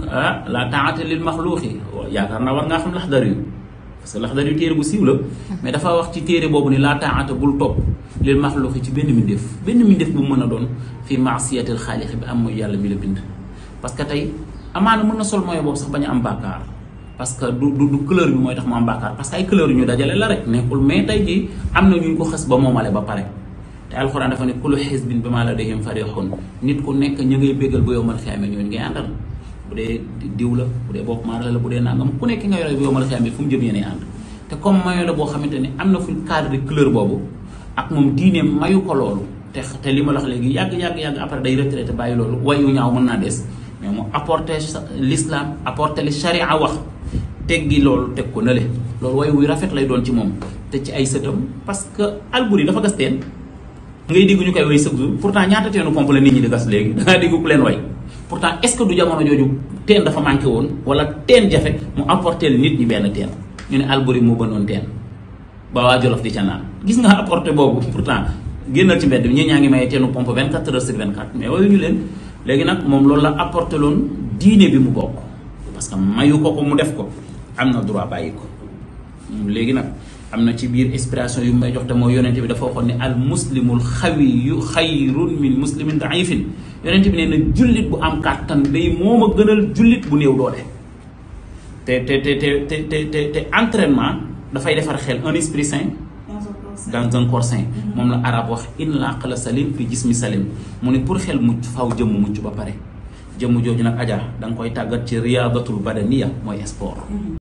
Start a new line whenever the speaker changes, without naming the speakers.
ah la taata lil maxluuqi yaakaar naa war ngaa xam laxdar yu parce que laxdar yu téere bu siiw la mais dafa wax ci téere boobu ni la taata bul topp lil maxluuqi ci benn mbindeef benn mbindeef bu mën a doon fii maasiyatil xaalixi bi am mooy yàlla mi la bind parce que tey amaana mën na sol mooy boobu sax bañ a am bàkkaar parce que du du du couleur bi mooy tax mu am bàkkaar parce que ay couleur yu ñu dajale la rek nekkul mais tey jii am na ñu ko xës ba moomale ba pare te alxuraan dafa ne kullu xisbin bimaa ladayhim farixun nit ku nekk ñu ngay béggal bu yowmal xiyaame ñooñu ngay àndal bu dee diw la bu dee bopp maara la bu dee nangam ku nekk nga yore bu yowmal xiyaame fu mu jëm yéene ànd te comme mayo la boo xamante ni am na fuñ cadre de couleur boobu ak moom diine mayu ko loolu te te li ma la wax léegi yàgg yàgg yàgg après day retraité bàyyi loolu wayu ñaaw mën naa des mais mu apporté l'islam apporté li charia wax teggi loolu teg ko nële loolu way wuy rafet lay doon ci moom te ci ay sëtam parce que Alburi dafa gas teen ngay dégg ñu koy way chaque jour pourtant ñaata teenu pompe la nit ñi di gas léegi da ngaa dégg ku leen way pourtant est ce que du jamono jooju teen dafa manqué woon wala teen jafe mu apporté nit ñi benn teen ñu ne Alburi moo bënoon teen ba waa Jolof di ca naan gis nga apporté boobu pourtant génnal ci mbedd bi ñi ñaa ngi maye teenu pompe 24 heures sur 24 mais wayu ñu leen léegi nag moom loolu la apporté loon diine bi mu bokk parce que mayu ko ko mu def ko am na droit bàyyi ko léegi nag am na ci biir inspiration yu may jox te mooy yonente bi dafa waxoon ne al muslimul xawiyu xayrun min muslimin daifin yonente bi nee na jullit bu am kàttan day moom a gënal jullit bu néew doole te te te te te te te entraînement dafay defar xel un esprit sain dans un corps sain moom la arab wax in la aqla salim fi jismi salim mu ne pour xel mucc faw jëmm mucc ba pare jëmm jooju nag aja da nga koy tàggat ci riyaadatul badaniya mooy sport